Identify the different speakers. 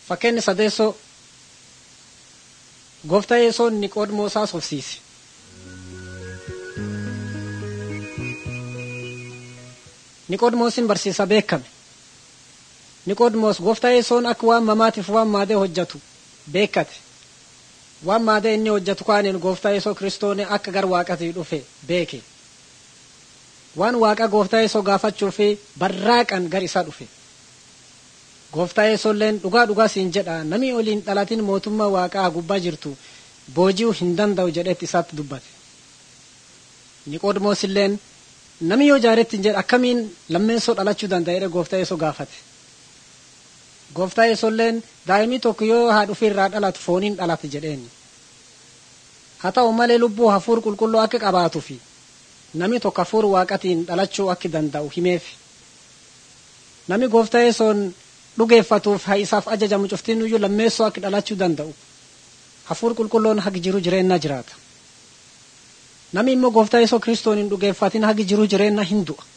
Speaker 1: Fakkeenyi sadeessoo gooftaa yesoon Niqoodimoosaa sofsiise. Niqoodimoosiin barsiisa beekame. Niqoodimoos gooftaa yesoon akka waan mamaatiif waan maadee hojjetu beekate. Waan maadee inni hojjetu kaaniin gooftaa yesoo kiristooni akka gar waaqatii dhufe beeke. Waan waaqa gooftaa yesoo gaafachuu fi barraaqan gar isa dhufe. Gooftaa yesoolleen dhugaa dhugaa siin jedha namni oliin dhalatin mootummaa waaqaa gubbaa jirtu booji'uu hin danda'u jedhetti isaatti dubbate. Niqoodimoos illeen namni yoo jaaretti hin jedhe akkamiin lammeessoo dhalachuu danda'edha gooftaa yesoo gaafate. Gooftaa yesoolleen daa'imni tokko yoo haadha ofii irraa dhalatu fooniin dhalate jedheeni. Haa ta'u malee lubbuu hafuur qulqulluu akka qabaatuu fi namni tokko hafuur waaqatiin dhalachuu akka danda'u himeef. Namni gooftaa yesoon dhugeeffatuuf haa isaaf ajajamu cuftiin iyyuu lammeessoo akka dhalachuu danda'u. Hafuur qulqulloon hagi jiru jireenya jiraata. Namni immoo gooftaa yesoo kiristoon hin dhugeeffatin hagi jiru jireenya hin du'a.